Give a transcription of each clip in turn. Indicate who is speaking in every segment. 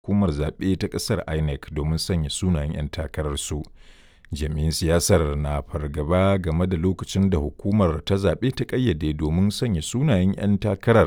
Speaker 1: hukumar zaɓe ta ƙasar INEC domin sanya sunayen 'yan takararsu. Jami'in siyasar na fargaba game da lokacin da hukumar ta zaɓe ta ƙayyade domin sanya sunayen 'yan takarar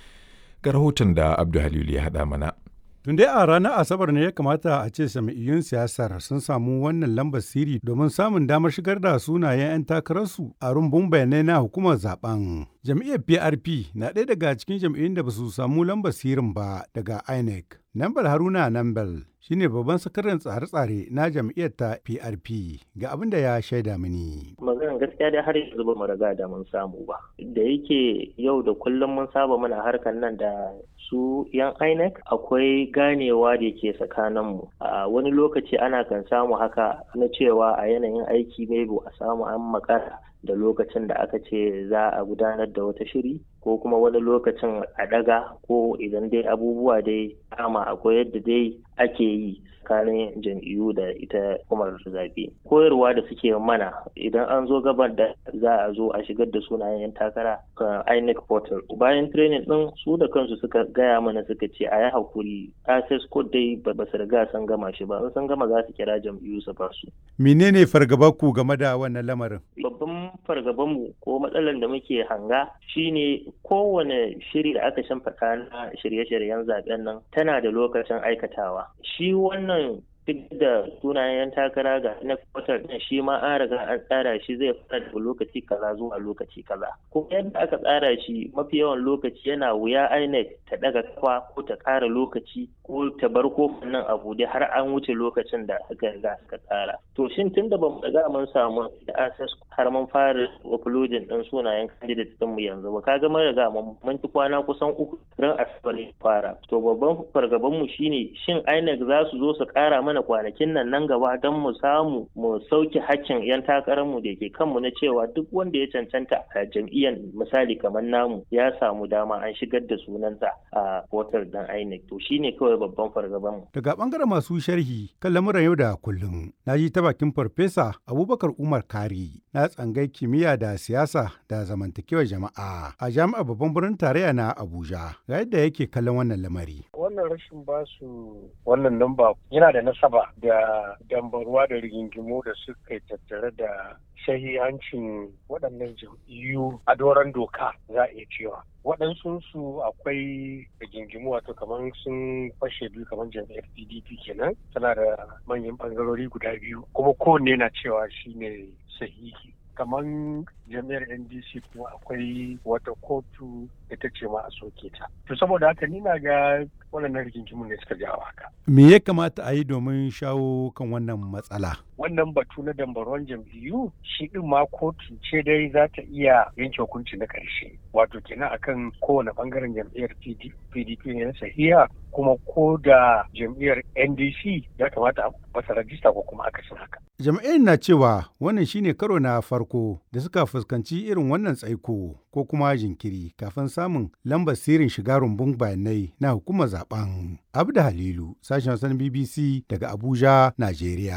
Speaker 1: ga rahoton da Abdu Halilu ya haɗa mana.
Speaker 2: Tun dai a ranar Asabar ne ya kamata a ce sami'iyyun siyasar sun samu wannan lambar siri domin samun damar shigar da sunayen 'yan takararsu a rumbun bayanai na hukumar zaben. Jam'iyyar PRP na ɗaya daga cikin jam'iyyun da ba su samu lambar sirin ba daga INEC. Nambal Haruna Nambal shine babban sakataren tsare-tsare na jam'iyyar ta PRP ga abin da ya shaida mini.
Speaker 3: Maganar gaskiya dai har yanzu ba mu riga da mun samu ba. Da yake yau da kullum mun saba muna harkar nan da su yan INEC akwai ganewa da ke tsakaninmu. A wani lokaci ana kan samu haka na cewa a yanayin aiki maybe a samu an makara da lokacin da aka ce za a gudanar da wata shiri ko kuma wani lokacin a daga ko idan dai abubuwa dai kama akwai yadda dai ake yi tsakanin jam'iyyu da ita hukumar zaɓe koyarwa da suke mana idan an zo gaban da za a zo a shigar da sunayen yan takara kan inec portal bayan training din su da kansu suka gaya mana suka ce a yi hakuri access code dai ba su riga sun gama shi ba sun gama za su kira jam'iyyu su ba su
Speaker 2: menene fargaba ku game da wannan lamarin
Speaker 3: babban fargabanmu ko matsalar da muke hanga shine kowane shiri da aka shimfiɗa na shirye-shiryen zaben nan tana da lokacin aikatawa shi wannan duk da sunayen takara ga na kwatar din shi ma an riga an tsara shi zai fara daga lokaci kaza zuwa lokaci kaza ko yadda aka tsara shi mafi yawan lokaci yana wuya INEC ta daga kafa ko ta ƙara lokaci ko ta bar kofin nan a bude har an wuce lokacin da aka riga aka tsara to shin tun da bamu riga mun samu da access har mun fara uploading din sunayen candidate din mu yanzu ba kaga mun riga mun ci kwana kusan uku ran asabar fara to babban fargaban mu shine shin INEC za su zo su ƙara mana mana kwanakin nan nan gaba don mu samu mu sauke hakkin 'yan takararmu da ke kanmu na cewa duk wanda ya cancanta a jam'iyyar misali kamar namu ya samu dama an shigar da sunansa a portal dan INEC to shine kawai babban fargabanmu.
Speaker 2: Daga bangaren masu sharhi kan lamuran yau da kullum na ji ta bakin farfesa Abubakar Umar Kari na tsangai kimiyya da siyasa da zamantakewar jama'a a jami'ar babban birnin tarayya na Abuja ga yadda yake kallon wannan lamari.
Speaker 4: Wannan rashin basu wannan namba yana da nasaba da dambarwa da rigingimu da suka tattare da shahihancin waɗannan jam'iyyu a doron doka za a iya cewa waɗansu su akwai rigingimu wato kamar sun fashe biyu kamar jam'iyyar pdp kenan tana da manyan ɓangarori guda biyu kuma kowanne na cewa shine sahihi kamar jami'ar ndc kuma akwai wata kotu ita ce ma a soke ta to saboda haka ni na ga waɗannan rigingimun ne suka jawo haka
Speaker 2: me ya kamata a yi domin shawo kan wannan matsala
Speaker 4: wannan batu na dambaron jam'iyyu shi din ma kotu ce dai za ta iya yanke hukunci na ƙarshe wato kenan akan kowane bangaren jam'iyyar pdp ne na sahiha kuma ko da jam'iyyar ndc ya kamata a masa rajista ko kuma akasin haka
Speaker 2: jam'iyyar na cewa wannan shine karo na farko da suka fuskanci irin wannan tsaiko ko kuma jinkiri kafin samun lambar sirrin shiga rumbun bayanai na hukumar zaben abda halilu sashen wasan bbc daga abuja najeriya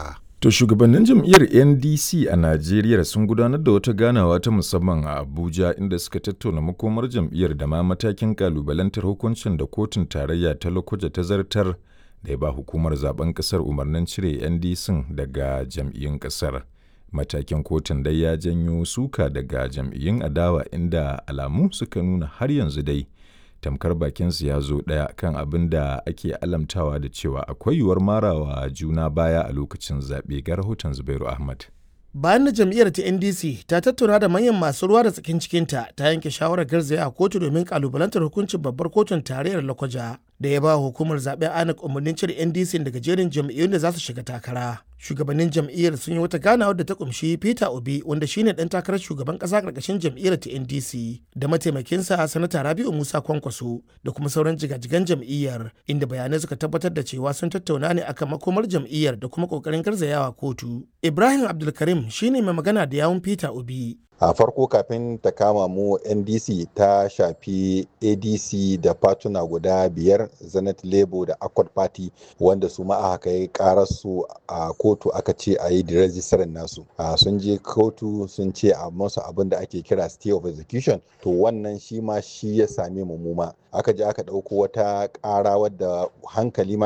Speaker 1: To shugabannin jam'iyyar NDC a Najeriya sun gudanar da wata ganawa ta musamman a Abuja inda suka tattauna makomar jam'iyyar da ma matakin kalubalantar hukuncin da kotun tarayya ta Lokoja ta zartar da ya ba hukumar zaben kasar umarnin cire NDC daga jam'iyyun kasar. Matakin kotun dai ya janyo suka daga jam'iyyun adawa inda alamu suka nuna har yanzu dai. tamkar bakinsu ya zo ɗaya kan abin da ake alamtawa da cewa akwai yiwuwar marawa juna baya a lokacin zaɓe ga rahoton zubairu ahmad
Speaker 5: bayan da jam'iyyar ta ndc ta tattauna da manyan masu ruwa da tsakin cikinta ta yanke shawarar garzaya a kotu domin kalubalantar hukuncin babbar kotun tarayyar lakwaja da ya ba hukumar zaben anak umarnin cire ndc daga jerin jam'iyyun da za su shiga takara shugabannin jam'iyyar sun yi wata ganawar da ta kumshi peter obi wanda shine dan takarar shugaban kasa karkashin jam'iyyar ta ndc da mataimakinsa sanata rabiu musa kwankwaso da kuma sauran jigajigan jam'iyyar inda bayanai suka tabbatar da cewa sun tattauna ne akan makomar jam'iyyar da kuma kokarin garzayawa kotu ibrahim abdulkarim shine mai magana da yawun peter obi
Speaker 6: a farko kafin ta kama mu ndc ta shafi adc da fatuna guda biyar zenith labour da accord party wanda su ma aka kai kararsu a kotu aka ce a yi rejistarin nasu sun je kotu sun ce a masu abin da ake kira stay of execution to wannan shi ma shi ya same mu muma aka je aka ɗauko wata ƙara wadda hankali ma